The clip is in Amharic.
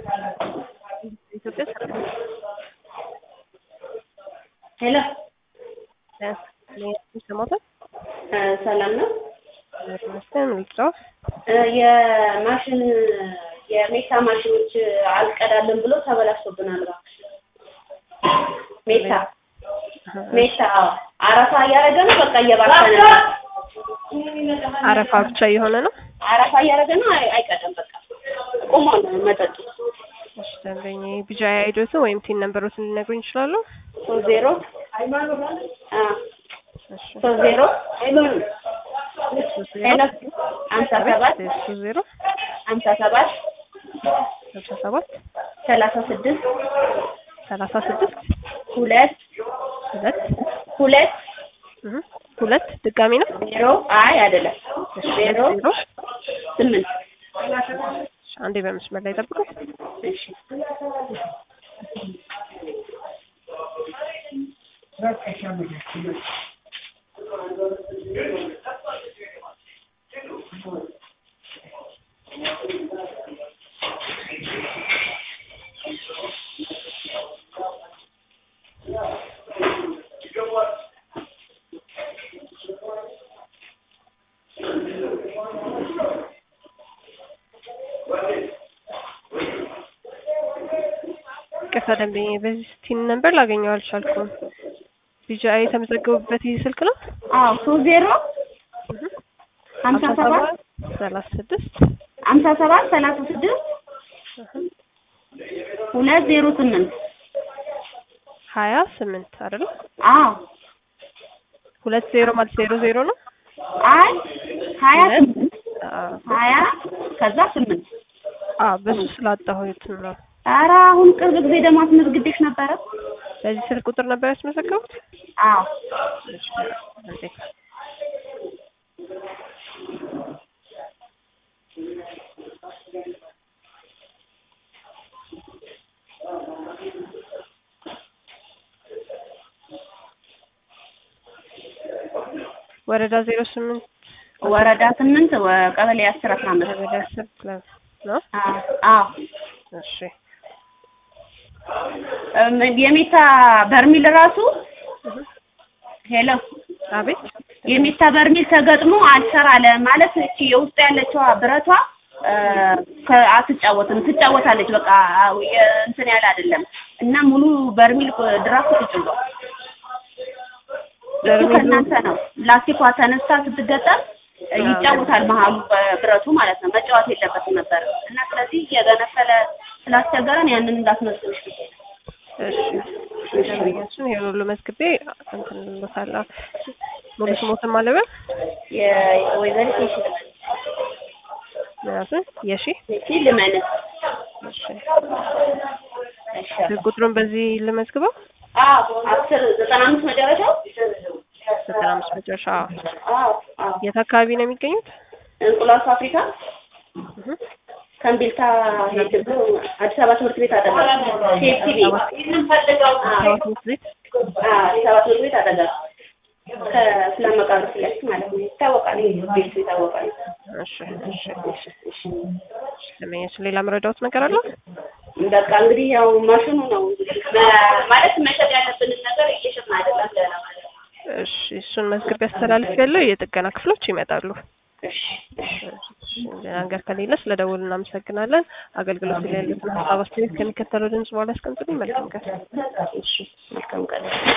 ኢትዮጵያ ሰላም ሄሎ ይሰማታል? ሰላም ነው። ይመስገን ልጫው እ የማሽን የሜታ ማሽኖች አልቀዳልን ብሎ ተበላሽቶብናል። እባክሽ ሜታ ሜታ አዎ፣ አረፋ እያደረገ ነው። በቃ እየባከነ ነው። አረፋ ብቻ እየሆነ ነው። አረፋ እያደረገ ነው። አይ- አይቀዳም። በቃ ቁሞ ነው መጠጡ። እሺ ደንበኛ ቢጃ አይዶትን ወይም ቲን ነምበሮትን ሊነግሩኝ ይችላሉ? ሶስት ዜሮ አ እሺ ሶስት ዜሮ ሄሎ ሀምሳ ሰባት ሶስት ዜሮ ሀምሳ ሰባት ሀምሳ ሰባት ሰላሳ ስድስት ሰላሳ ስድስት ሁለት ሁለት ሁለት እህ ሁለት ድጋሚ ነው። ዜሮ አይ አይደለም እሺ ዜሮ ዜሮ ስምንት እሺ፣ አንዴ በመስመር ላይ ጠብቁ። እሺ ቅርታ ደንበኛ በዚህ ቲን ነምበር ላገኘው አልቻልኩም። ቢጃ የተመዘገቡበት ይህ ስልክ ነው። አዎ ሶስት ዜሮ ሀምሳ ሰባት ሰላሳ ስድስት ሀምሳ ሰባት ሰላሳ ስድስት ሁለት ዜሮ ስምንት ሀያ ስምንት አይደለም። አዎ ሁለት ዜሮ ማለት ዜሮ ዜሮ ነው። አይ ሀያ ሁለት ስምንት አዎ ሀያ ከዛ ስምንት አዎ በሱ ስላጣሁት ነው። ኧረ አሁን ቅርብ ጊዜ ደግሞ አስመዝግቤሽ ነበረ። በዚህ ስልክ ቁጥር ነበር ያስመዘገቡት? አዎ እሺ አንዴ ወረዳ ዜሮ ስምንት ወረዳ ስምንት ወ- ቀበሌ አስር አስራ አምስት ወረዳ አስር ክለብ ነው። አዎ አዎ እሺ እም፣ የሜታ በርሚል ራሱ ሄሎ አቤት የሜታ በርሚል ተገጥሞ አልሰራ አለ ማለት እቺ የውስጥ ያለችዋ ብረቷ እ፣ ከ- አትጫወትም ትጫወታለች በቃ አዎ፣ የ- እንትን ያለ አይደለም እና ሙሉ በርሚል ድራፍት ተጭሏል። እሱ በርሚሉ- ከእናንተ ነው። ላስቲኳ ተነስታ ስትገጠም እ፣ ይጫወታል መሀሉ በብረቱ ማለት ነው። መጫወት የለበትም ነበር እና ስለዚህ እየገነፈለ ስላስቸገረን ያንን እንዳትመስልሽ ብዬ ነው። እሺ ደንበኛችን ይሄ ሁሉ መዝግቤ እንትን ልሎታለሁ። ሙሉ ስሞትን ማለበል የወይዘሪት የሺ ምናምን የሺ የሺ ልመን እሺ እሺ ቁጥሩን በዚህ ልመዝግበው አዎ አስር ዘጠና አምስት መጨረሻው ዘጠና አምስት መጨረሻ አዎ አዎ የት አካባቢ ነው የሚገኙት? እንቁላል ፋብሪካ እህ ከእምቢልታ ሄድ ብሎ አዲስ አበባ ትምህርት ቤት አጠገብ ሴፍቲ ቤት ሰባ ትምህርት ቤት አዲስ አበባ ትምህርት ቤት አጠገብ ከስላም መቃብር ፊት ለፊት ማለት ነው። ይታወቃል፣ ይሄ ቤቱ ይታወቃል። እሺ እሺ እሺ ደንበኛችን ሌላ መረዳዎት ነገር አለ? በቃ እንግዲህ ያው ማሽኑ ነው እንግዲህ መ- ማለት መሸጥ ያለብንን ነገር እየሸጥን አይደለም ገና ማለት ነው። እሺ እሱን መዝግቤ አስተላልፍ ያለው የጥገና ክፍሎች ይመጣሉ። እሺ እሺ ሌላ ነገር ከሌለ ስለ ደውል እናመሰግናለን። አገልግሎት ላይ ያሉትን ሀሳብ አስተያየት ከሚከተለው ድምጽ በኋላ ያስቀምጡልኝ። መልካም ቀን። እሺ መልካም ቀን